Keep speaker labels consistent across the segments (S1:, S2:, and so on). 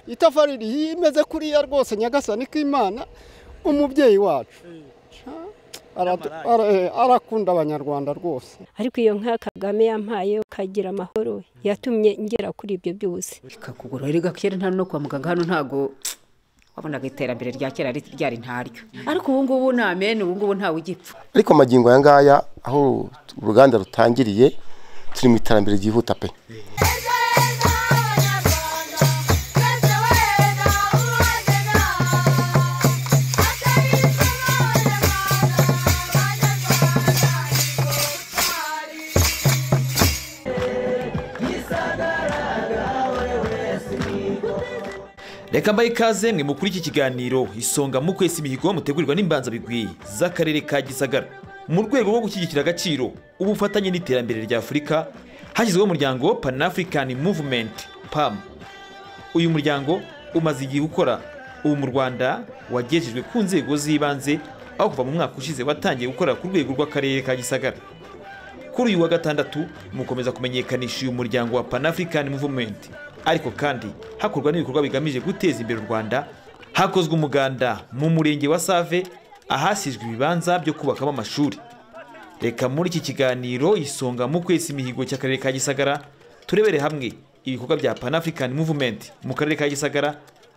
S1: itafari imeze kuriya rwose nyagasani k'imana umubyeyi wacu Aratu-
S2: N'amarangi.
S1: ara- eh, arakunda abanyarwanda rwose
S3: ariko iyo nka kagame yampaye ukagira amahoro yatumye ngera kuri ibyo byose
S4: ikakugura erega kera nta no kwa muganga hano ntago wabonaga iterambere rya kera ri- ryari ntaryo ariko ubu ngubu ni amene ubu ngubu ntawe ugipfa
S5: ariko magingo aya ngaya aho uruganda rutangiriye turi mu iterambere ryihuta pe
S2: reka mbaye ikaze mwe mukuri iki kiganiro isonga mu kwesa imihigo mutegurirwa n'imbanza bigwi z'akarere ka gisagara mu rwego rwo gushyigikira agaciro ubufatanye n'iterambere rya afurika hashyizweho umuryango pan african movement pam uyu muryango umaze igihe ukora ubu mu rwanda wagejejwe ku nzego z'ibanze aho kuva mu mwaka ushize watangiye gukora ku rwego rw'akarere ka gisagara kuri uyu wa gatandatu mukomeza kumenyekanisha uyu muryango wa pan african movement ariko kandi hakorwa n'ibikorwa bigamije guteza imbere u rwanda hakozwe umuganda mu murenge wa save ahasizwe ibibanza byo kubakamo amashuri reka muri iki kiganiro isonga mu kwesa imihigo cy'akarere ka gisagara turebere hamwe ibikorwa bya pan african movement mu karere ka gisagara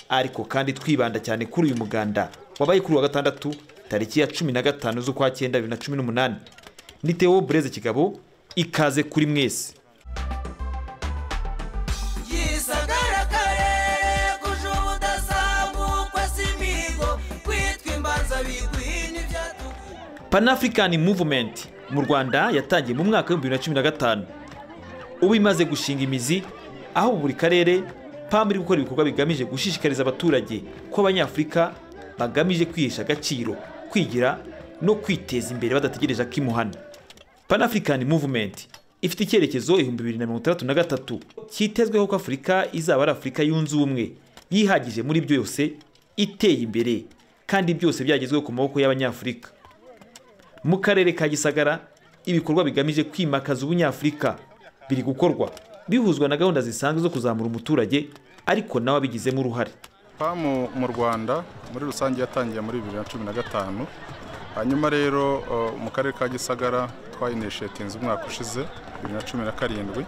S2: ariko kandi twibanda cyane kuri uyu muganda wabaye kuri uyu wa gatandatu tariki ya cumi na gatanu z'ukwa cyenda bibiri na cumi n'umunani ni theo bureze kigabo ikaze kuri mwese
S6: gisagara karere kuje ubudasangukwa si imihigo kwitwa imbanza bigwi n'ibyatugu
S2: pan african movement mu rwanda yatangiye mu mwaka w'ibihumbi bibiri na cumi na gatanu ubu imaze gushinga imizi aho buri karere pam iri gukora ibikorwa bigamije gushishikariza abaturage ko abanyafurika bagamije kwihesha agaciro kwigira no kwiteza imbere badategereje akimuhana pan african movement ifite icyerekezo ibihumbi bibiri na mirongo itandatu na gatatu cyitezweho ko afurika izaba ari afurika yunze ubumwe yihagije muri byose iteye imbere kandi byose byagezweho ku maboko y'abanyafurika mu karere ka gisagara ibikorwa bigamije kwimakaza ubunyafurika biri gukorwa bihuzwa na gahunda zisanzwe zo kuzamura umuturage ariko nawe abigizemo uruhare
S7: pamu mu rwanda muri rusange yatangiye muri bibiri na cumi na gatanu hanyuma rero eh, mu karere ka gisagara twayinishetinze umwaka ushize bibiri na cumi na karindwi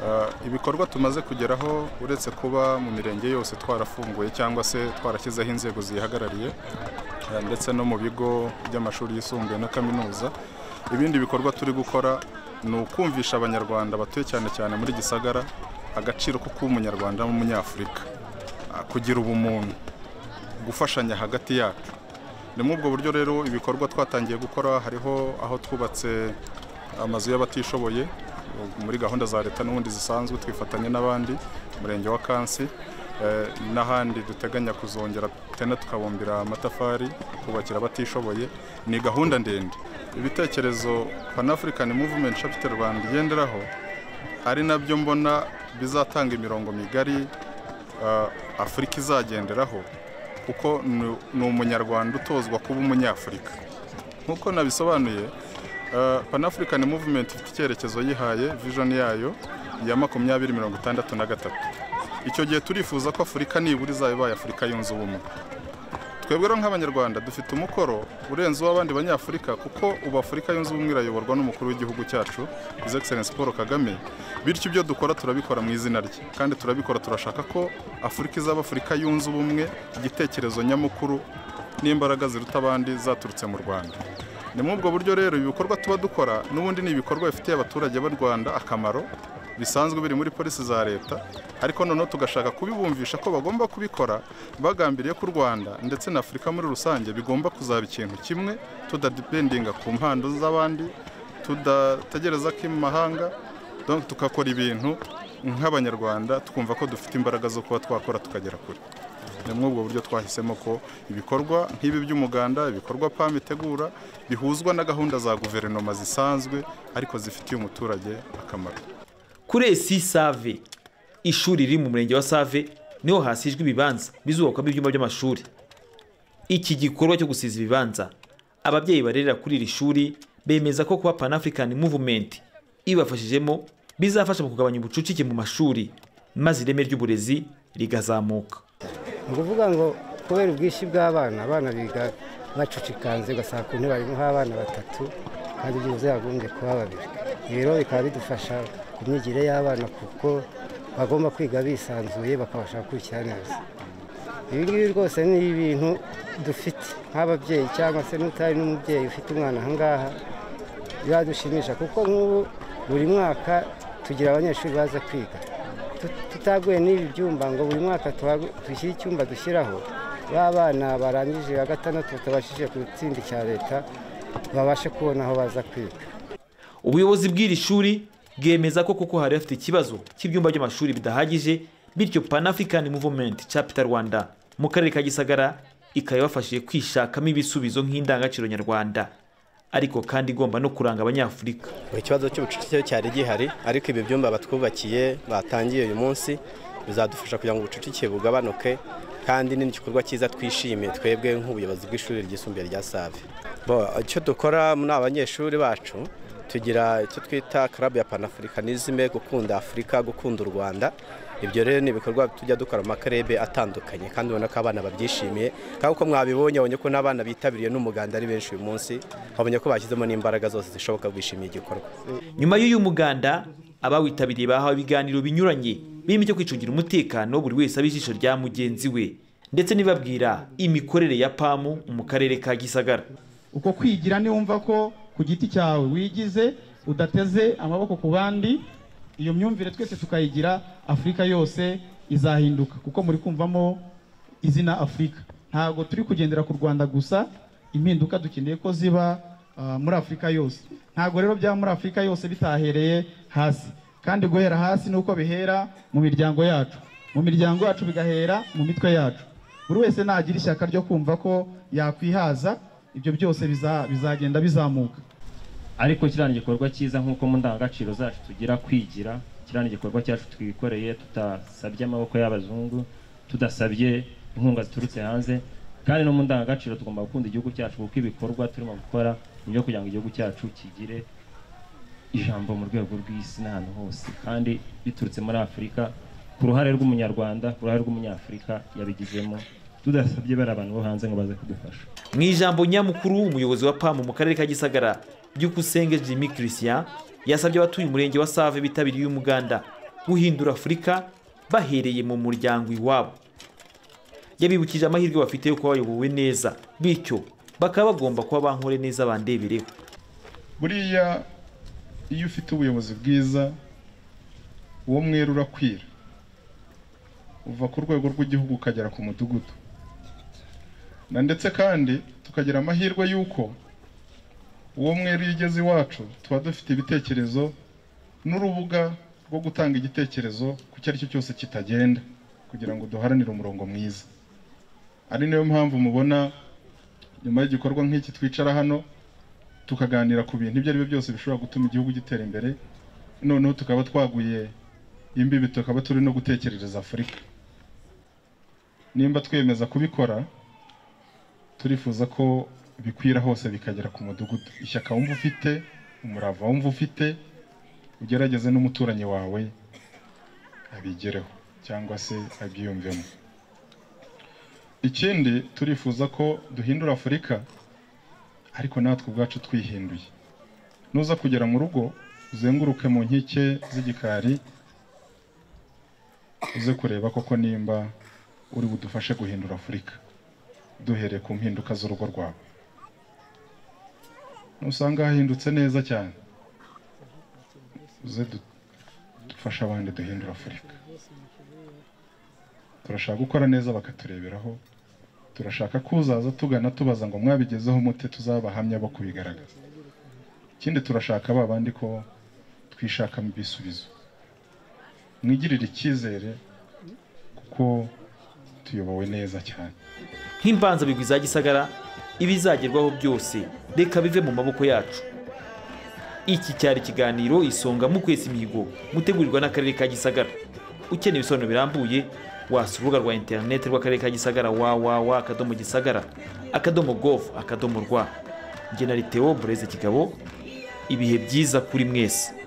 S7: Eh, ibikorwa tumaze kugeraho uretse kuba mu mirenge yose twarafunguye cyangwa se twarashyizeho inzego ziyihagarariye eh, ndetse no mu bigo by'amashuri yisumbuye na kaminuza ibindi bikorwa turi gukora ni ukumvisha abanyarwanda batuye cyane cyane muri gisagara agaciro ko kuba umunyarwanda n'umunyafurika kugira ubumuntu gufashanya hagati yacu ni muri ubwo buryo rero ibikorwa twatangiye gukora hariho aho twubatse amazu y'abatishoboye muri gahunda za leta n'ubundi zisanzwe twifatanya n'abandi umurenge wa kansi eh, n'ahandi duteganya kuzongera tena tukabumbira amatafari kubakira abatishoboye ni gahunda ndende ibitekerezo pan african movement chapter rwanda igenderaho ari nabyo mbona bizatanga imirongo migari uh, afurika izagenderaho kuko ni- ni umunyarwanda utozwa kuba umunyafurika nk'uko nabisobanuye uh, pan african movement ifite icyerekezo yihaye vision yayo ya makumyabiri mirongo itandatu na gatatu icyo gihe turifuza ko afurika nibura izaba ibaye afurika yunze ubumwe twebwe rero nk'abanyarwanda dufite umukoro urenze uw'abandi banyafurika kuko ubu afurika yunze ubumwe irayoborwa n'umukuru w'igihugu cyacu his excellence paul kagame bityo ibyo dukora turabikora mu izina rye kandi turabikora turashaka ko afurika izaba afurika yunze ubumwe igitekerezo nyamukuru n'imbaraga ziruta abandi zaturutse mu rwanda ni muri ubwo buryo rero ibikorwa tuba dukora n'ubundi ni ibikorwa bifitiye abaturage b'u rwanda akamaro bisanzwe biri muri polisi za leta ariko noneho tugashaka kubibumvisha ko bagomba kubikora bagambiriye ko u rwanda ndetse na afurika muri rusange bigomba kuzaba ikintu kimwe tudadipendinga ku mpando z'abandi tudategereza ko imahanga donc tukakora ibintu nk'abanyarwanda twumva ko dufite imbaraga zo kuba twakora tukagera kure ni muri ubwo buryo twahisemo ko ibikorwa nk'ibi by'umuganda ibikorwa pam itegura bihuzwa na gahunda za guverinoma zisanzwe ariko zifitiye umuturage akamaro
S2: kuri esi save ishuri riri mu murenge wa save niho hasijwe ibibanza bizubakwamo ibyumba by'amashuri iki gikorwa cyo gusiza ibibanza ababyeyi barerera kuri iri shuri bemeza ko kuba pan african movement ibafashijemo bizafasha mu kugabanya ubucucike mu mashuri maze ireme ry'uburezi rigazamuka
S8: ni ukuvuga ngo kubera ubwishyu bw'abana abana biga bacucikanze ugasanga ku ntebe harimo abana batatu kandi byibuze yagombye kuba babiri rero bikaba bidufasha ku myigire y'abana kuko bagomba kwiga bisanzuye bakabasha gukurikira neza ibi ngibi rwose ni ibintu dufite nk'ababyeyi cyangwa se n'utari n'umubyeyi ufite umwana aha ngaha biradushimisha kuko nk'ubu buri mwaka tugira abanyeshuri baza kwiga tut- tutaguye n'ibi byumba ngo buri mwaka tuhagu- dushyire icyumba dushyiraho ba bana barangije ya gatandatu batabashije ku itsinda cya leta babashe kubona aho baza kwiga
S2: ubuyobozi bw'iri shuri bwemeza ko kuko hari hafite ikibazo cy'ibyumba by'amashuri bidahagije bityo pan african movement chapter rwanda mu karere ka gisagara ikaba ibafashije kwishakamo ibisubizo nk'indangagaciro nyarwanda ariko kandi igomba no kuranga abanyafurika
S9: ikibazo cy'ubucucike cyari gihari ariko ibi byumba batwubakiye batangiye uyu munsi bizadufasha kugira ngo ubucucike bugabanuke kandi ni igikorwa cyiza twishimiye twebwe nk'ubuyobozi bw'ishuri ryisumbuye rya save Bo, icyo dukora ni abanyeshuri bacu tugira icyo twita club ya panafricanisme gukunda afurika gukunda u rwanda ibyo rero ni ibikorwa tujya dukora mu makarebe atandukanye kandi ubona ko abana babyishimiye kandi uko mwabibonye abonye ko n'abana bitabiriye n'umuganda ari benshi uyu munsi babonye ko bashyizemo n'imbaraga zose zishoboka bishimiye igikorwa
S2: nyuma y'uyu muganda abawitabiriye bahawe ibiganiro binyuranye birimo icyo kwicungira umutekano buri wese aba ijisho rya mugenzi we ndetse n'ibabwira imikorere ya pamu mu karere ka gisagara
S10: uko kwigira niwumva ko ku giti cyawe wigize udateze amaboko ku bandi iyo myumvire twese tukayigira afurika yose izahinduka kuko muri kumvamo izina afurika ntabwo turi kugendera ku rwanda gusa impinduka dukeneye ko ziba ah, muri afurika yose ntabwo rero byaba muri afurika yose bitahereye hasi kandi guhera hasi ni uko bihera mu miryango yacu mu miryango yacu bigahera mu mitwe yacu buri wese nagira ishyaka ryo kumva ko yakwihaza ibyo byose biza- bizagenda bizamuka
S11: ariko kiriya ni igikorwa cyiza nk'uko mu ndangagaciro zacu tugira kwigira kiriya ni igikorwa cyacu twikoreye tutasabye amaboko y'abazungu tudasabye inkunga ziturutse hanze kandi no mu ndangagaciro tugomba gukunda igihugu cyacu kuko ibikorwa turimo gukora ni ibyo kugira ngo igihugu cyacu kigire ijambo mu rwego rw'isi n'ahantu hose kandi biturutse muri afurika ku ruhare rw'umunyarwanda ku ruhare rw'umunyafurika yabigizemo tudasabye bariya abantu bo hanze ngo baze kudufasha
S2: mu ijambo nyamukuru umuyobozi wa pamu mu karere ka gisagara byukusenge jimmy christian yasabye abatuye umurenge wa save bitabiriye uyu muganda guhindura afurika bahereye mu muryango iwabo yabibukije amahirwe bafite yo kuba bayobowe neza bityo bakaba bagomba kuba bankore neza bandebereho
S7: buriya iyo ufite ubuyobozi bwiza uwo mwera urakwira uva ku rwego rw'igihugu ukagera ku mudugudu na ndetse kandi tukagira amahirwe y'uko uwo mwera iyo ugeze iwacu tuba dufite ibitekerezo n'urubuga rwo gutanga igitekerezo ku icyo ari cyo cyose kitagenda kugira ngo duharanire umurongo mwiza ari nayo mpamvu mubona nyuma y'igikorwa nk'iki twicara hano tukaganira ku bintu ibyo ari byo byose bishobora gutuma igihugu gitera imbere noneho tukaba twaguye imbibi tukaba turi no gutekerereza afurika nimba twemeza kubikora turifuza ko bikwira hose bikagera ku mudugudu ishyaka wumva ufite umurava wumva ufite ugerageze n'umuturanyi wawe abigereho cyangwa se abyiyumvemo ikindi turifuza ko duhindura afurika ariko natwe ubwacu twihinduye nuza kugera mu rugo uzenguruke mu nkike z'igikari uze kureba koko nimba uri budufashe guhindura afurika duhereye ku mpinduka z'urugo rwawe nusanga hahindutse neza cyane uze du- dufashe abandi duhindura afurika turashaka gukora neza bakatureberaho turashaka ko uzaza tugana tubaza ngo mwabigezeho mute tuzabahamya bo kubigaragaza ikindi turashaka ba bandi ko twishakamo ibisubizo mwigirire icyizere kuko tuyobowe neza cyane
S2: nk'imbanzabigwi za gisagara ibizagerwaho byose reka bive mu maboko yacu iki cyari ikiganiro isonga mu kwesa imihigo mutegurirwa n'akarere ka gisagara ukeneye ibisobanuro birambuye wasura urubuga rwa interineti rw'akarere ka gisagara www akadomo gisagara akadomo gov akadomo rwa njye na liteo bureze kigabo ibihe byiza kuri mwese